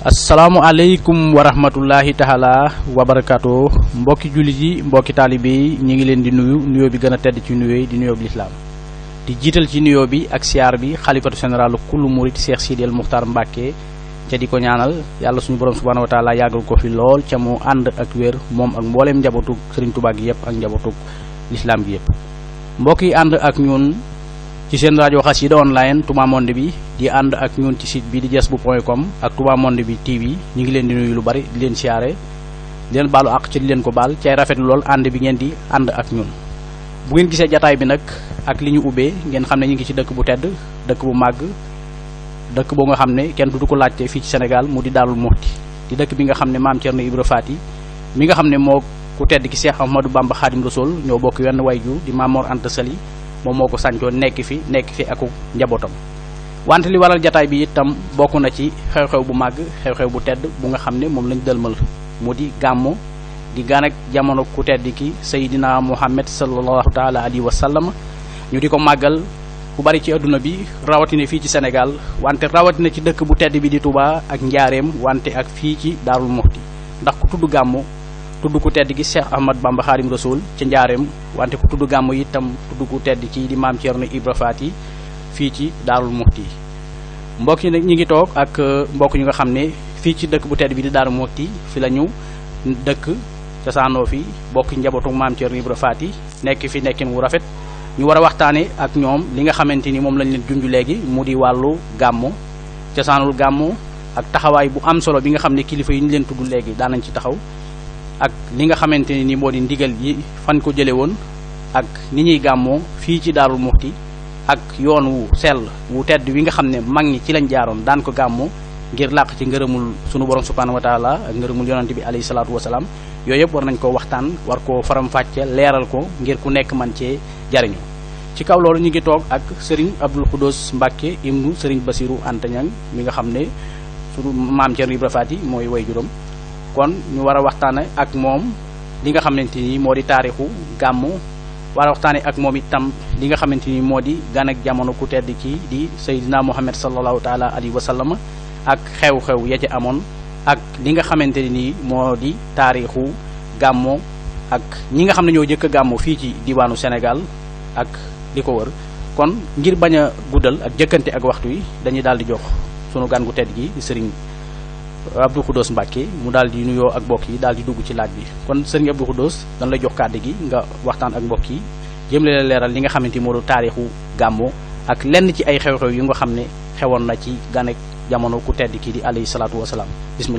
asalaamualeykum wa rahmatullahi taala wa barakaatu mbokki jullit yi mbokki taalibe yi ñu ngi leen di nuyu nuyoo bi gën a tedd ci nuyoo yi di nuyoo bi lislaam di jiital ci nuyoo bi ak siyaar bi xalifatu général kullu murit Cheikh Sidi El Muxtaar Mbàkke ca di ko ñaanal yàlla suñu borom subhaanahu wa taala yàggal ko fi lool ca mu ànd ak wér moom ak mbooleem njabootug Sëriñ Tuubaa gi yëpp ak njabootug lislaam gi yëpp mbokk yi ànd ak ñun ci seen rajo Xassida online Touba Monde bi di ànd ak ñun ci site bi di jas bu point com ak Touba Monde bi TV ñu ngi leen di nuyu lu bari di leen siyaare di leen baalu àq ci di leen ko baal cay rafetlu lool ànd bi ngeen di ànd ak ñun bu ngeen gisee jataay bi nag ak li ñu ubbee ngeen xam ne ñu ngi ci dëkk bu tedd dëkk bu màgg dëkk boo nga xam ne kenn du ko laajte fii ci Sénégal mu di Daarul Muxti di dëkk bi nga xam ne maam Thierno Ibra Faty mi nga xam ne moo ku tedd ki Cheikh Ahmadou Bamba Khadim Rasoul ñoo bokk wenn wayju di Maam Mor Anta Sali moom moo ko sàncoon nekk fi nekk fi aku njabootam wante li waral jataay bi itam bokk na ci xew-xew bu màgg xew-xew bu tedd bu nga xam ne moom lañ dëlmal mu di gàmmu di gaan ak jamono ku tedd ki Seydina Muhammad sallallahu taala alayhi wa sallam ñu di ko màggal ku bari ci adduna bi rawatina fii ci Sénégal wante rawatina ci dëkk bu tedd bi di Touba ak njaareem wante ak fii ci Daarul Muxti ndax ku tudd gàmmu tudd ku tedd gi Cheikh Ahmad Bamba Khadim Rasoul ca njaareem wante ku tudd gàmmu itam tudd ku tedd ci di maam Thierno Ibra Faty fii ci Daarul Muxti mbokk yi nag ñi ngi toog ak mbokk ñu nga xam ne fii ci dëkk bu tedd bi di Daarul Muxti fi la ñu dëkk cosaanoo fi bokk njabootu maam Thierno Ibra Faty nekk fi nekkin wu rafet ñu war a waxtaane ak ñoom li nga xamante ni moom lañ leen junj léegi mu di wàllu gàmmu cosaanul gàmmu ak taxawaay bu am solo bi nga xam ne kilifa yi ñu leen tudd léegi daan nañ ci taxaw ak li nga xamante ne ni moo di ndigal yi fan ko jële woon ak ni ñuy gàmmoo fii ci Daarul Muxti ak yoon wu sell wu tedd wi nga xam ne mag ñi ci lañ jaaroon daan ko gàmmoo ngir làq ci ngërëmul sunu borom subhaanahu wa taala ak ngërëmul yonante bi alayhi salaatu wasalaam yooyu yëpp war nañ koo waxtaan war koo faram-fàcce leeral ko ngir ku nekk man cee jariñu ci kaw loolu ñu ngi toog ak Serigne Abdoul Khoudous Mbacke ibnu Serigne Bassirou Anta Niang mi nga xam ne sunu maam Thierno Ibra Faty mooy way juróom kon ñu war a waxtaane ak moom li nga xamante ni moo di taarixu gàmmu war a waxtaane ak moom itam li nga xamante ni moo di gan ak jamono ku tedd kii di Seydina Muhammad sallallahu taala alayhi wa sallam ak xew-xew ya ca amoon ak li nga xamante ni moo di taarixu gàmmu ak ñi nga xam ne ñoo jëkk a gàmmu fii ci diwaanu Sénégal ak li ko wër kon ngir bañ a guddal ak jëkkante ak waxtu yi dañuy daal di jox sunu gan gu tedd gi di Serigne Abdou Khoudous Mbacke mu daal di nuyoo ak mbokk yi daal di dugg ci laaj bi kon sëriñ Abdou Khoudous dañ lay jox kàddu gi nga waxtaan ak mbokk yi jëm leen leeral li nga xamante ni moo du taarixu gàmmu ak lenn ci ay xew-xew yu nga xam ne xewoon na ci ganek jamono ku tedd kii di alayhi salaatu wasalaam bismillah